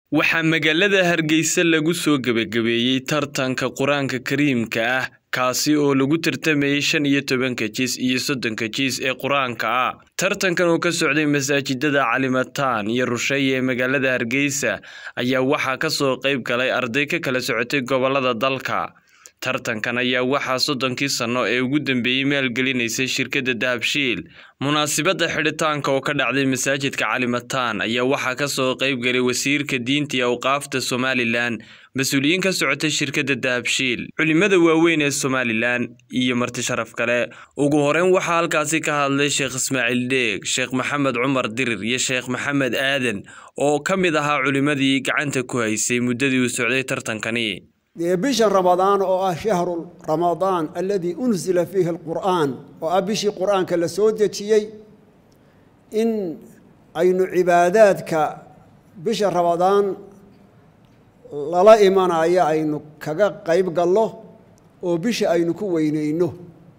waxaa magaalada hargeysa lagu soo gebagabeeyey tartanka qur-aanka kariimka ah kaasi oo lagu tartamayey shan iyo tobanka jiis iyo soddonka jiis ee qur-aanka ah tartankan oo ka socday masaajidada calimataan iyo rusheeye ee magaalada hargeysa ayaa waxaa ka soo qayb galay arday ka kala socotay gobolada dalka tartankan ayaa waxaa soddonkii sanno ee ugu dambeeyey maalgelinaysay shirkadda dahabshiil munaasibadda xidhitaanka oo ka dhacday masaajidka calimataan ayaa waxaa ka soo qayb galay wasiirka diinta iyo awqaafta somalilan mas-uuliyiin ka socotay shirkadda dahabshiil culimada waaweyn ee somalilan iyo marti sharaf kale ugu horeyn waxaa halkaasi ka hadlay sheekh ismaaciil dheeg sheekh maxamed cumar dirir iyo sheekh maxamed aadan oo ka mid ahaa culimadii gacanta ku haysay muddadii uu socday tartankani dee bisha ramadaan oo ah shahru ramadaan aladii unsila fiihi alqur'aan oo ah bishii qur'aanka la soo dejiyey in aynu cibaadaadka bisha ramadaan lala imanayo aynu kaga qayb gallo oo bisha aynu ku weyneyno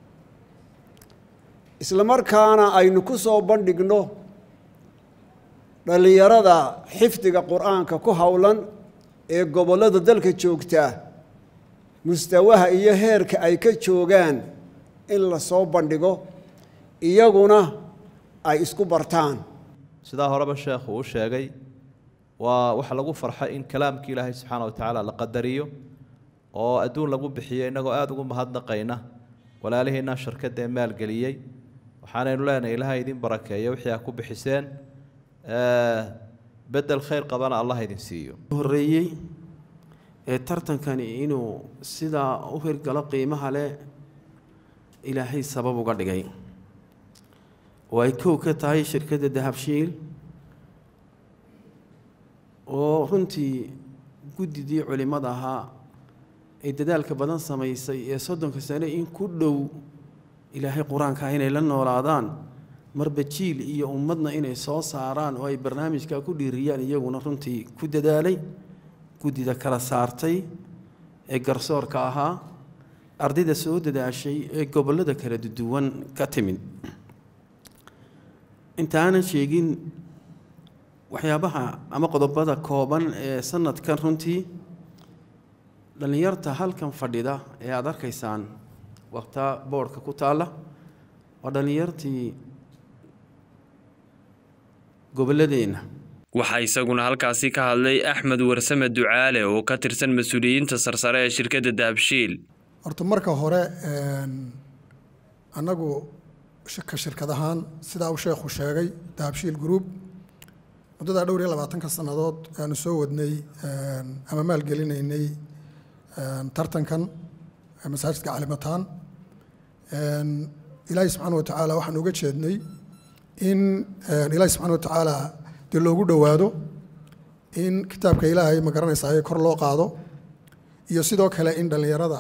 isla markaana aynu ku soo bandhigno dhallinyarada xifdiga qur'aanka ku howlan ee gobollada dalka joogtaa mustawaha iyo heerka ay ka joogaan in la soo bandhigo iyaguna ay isku bartaan sidaa horeba sheekhu uu sheegay waa waxa lagu farxay in kalaamkii ilaahay subxaana wa tacaala la qadariyo oo adduun lagu bixiyo innagoo aada ugu mahadnaqayna walaalihiina shirkadda ee maalgeliyey waxaanaynu leenahay ilaahay idin barakeeyo wixii aa ku bixiseen bedel khayr qabana allah idin siiyo horreeyey ee tartankani inuu sidaa u hirgalo qiimaha leh ilaahay sabab uga dhigay oo ay kow ka tahay shirkadda dahabshiil oo runtii guddidii culimmada ahaa ay dadaalka badan samaysay ee soddonka sane in ku dhow ilaahay qur-aanka inay la noolaadaan marba jiil iyo ummadna inay soo saaraan oo ay barnaamijka ku dhiiriyaan iyaguna runtii ku dadaalay guddida kala saartay ee garsoorka ahaa ardayda soo dadaashay ee gobollada kala duwan ka timid intaanan sheegin waxyaabaha ama qodobada kooban ee sanadkan runtii dhallinyarta halkan fadhida ee aada arkaysaan waqta boodhka ku taalla waa dhallinyartii gobolladeenna waxaa isaguna halkaasi ka hadlay axmed warsame ducaale oo ka tirsan mas-uuliyiinta sarsare ee shirkadda dahabshiil horta marka hore annagu ka shirkad ahaan sidaa uu sheekhu sheegay dahabshiil group muddadaa dhowr iyo labaatanka sannadood aanu soo wadnay ama maalgelinaynay tartankan masaajidka calimataan ilaahay subxaana wa tacaala waxaan uga jeednay in ilaahay subxana wa tacaala dee loogu dhowaado in kitaabka ilaahay ma garanaysaa kor loo qaado iyo sidoo kale in dhallinyarada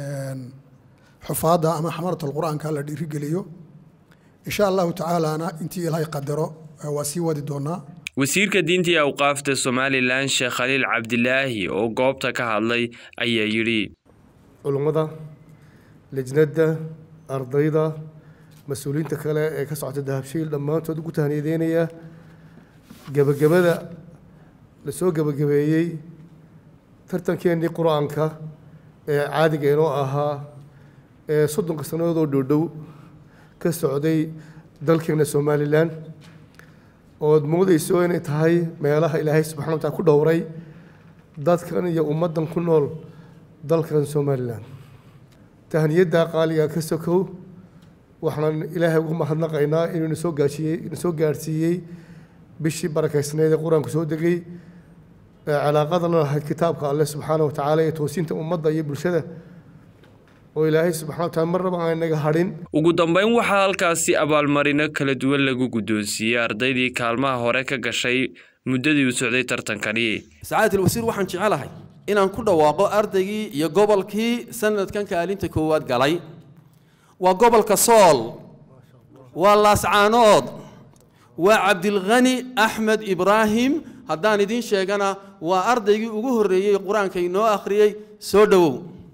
xufaadda ama xamaratul qur-aanka la dhiirigeliyo insha allahu tacaalana intii ilaahay qadaro waa sii wadi doonaa wasiirka diinta iyo awqaafta somalilan sheekh khaliil cabdilaahi oo goobta ka hadlay ayaa yidhi culummada lejnadda ardayda mas-uuliyiinta kale ee ka socota dahabshiil dhammaantood ugu tahniyadeynaya gebagabada la soo gebagabeeyey tartankeenii qur-aanka ee caadiga inoo ahaa ee soddonka sannadood oo dhowdhow ka socday dalkeena somalilan ood moodayso inay tahay meelaha ilaahay subxana wa taala ku dhowray dadkan iyo ummaddan ku nool dalkan somalilan tahniyadda qaaliga ka sokow waxaan ilaahay ugu mahadnaqaynaa inuu nasoo gaashiyey nasoo gaarhsiiyey bishii barakaysnayd ee qur-aanku soo degay calaaqadana lahayd kitaabka alle subxaana wa tacaala iyo toosinta ummadda iyo bulshada oo ilaahay subxana wa taala marnaba aan naga hadhin ugu dambeyn waxaa halkaasi abaalmarino kala duwan lagu guddoonsiiyey ardaydii kaalmaha hore ka gashay muddadii uu socday tartankani sacaadat wasiir waxaan jecelahay inaan ku dhawaaqo ardaygii iyo gobolkii sanadkan kaalinta koowaad galay waa gobolka sool waa laascaanood waa cabdilkhani axmed ibraahim haddaan idiin sheegana waa ardaygii ugu horreeyey qur-aanka inoo akhriyey soo dhowow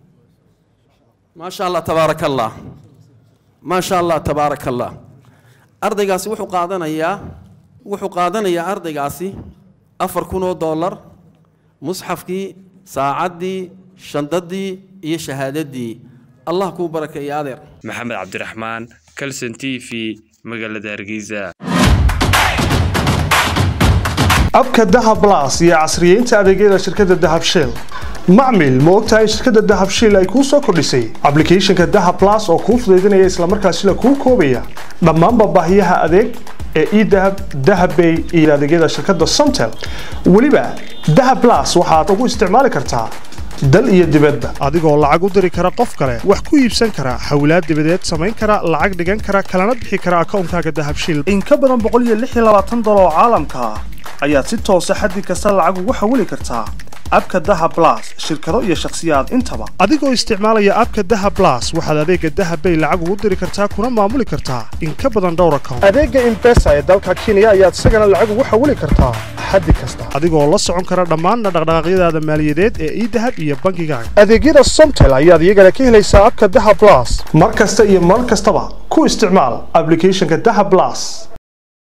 maasha allah tabaaraka allah maasha allah tabaaraka allah ardaygaasi wuxuu qaadanayaa wuxuu qaadanayaa ardaygaasi afar kun oo dollar musxafkii saacaddii shandadii iyo shahaadadii allah kuu barakeeyo adeer maxamed cabdiraxmaan calson t v magaalada hargeysa abka dahab blas iyo casriyeynta adeegyada shirkadda dahab shell macmil ma ogtahay shirkadda dahab shell ay kuu soo kordhisay ablicathonka dahab blas oo kuu fudaydinaya islamarkaasina kuu koobaya dhammaanba baahiyaha adeeg ee edahab dahabbay iyo adeegyada shirkadda somtel weliba dahab blas waxaad ugu isticmaali kartaa dal iyo dibadba adigoo lacag u diri kara qof kale wax ku iibsan kara xawlaad dibadeed samayn kara lacag dhigan kara kalana bixi kara akoonkaaga dahab shell in ka badan dolar oo caalamka ah ayaad si toosa xaddi kasta lacag ugu xawili kartaa abka daha blas shirkado iyo shakhsiyaad intaba adigoo isticmaalaya abka daha blas waxaad adeega dahabbay lacag ugu diri kartaa kuna maamuli kartaa in ka badan dhowr account adeega imbesa ee dalka kenya ayaad isagana lacag ugu xawili kartaa xaddi kasta adigoo la socon kara dhammaan dhaqdhaqaaqyadaada maaliyadeed ee idahab iyo bangigaaga adeegyada somtel ayaad iyagana ka helaysaa abka daha blas mar kasta iyo mar kastaba ku isticmaal ablicathonka daha blas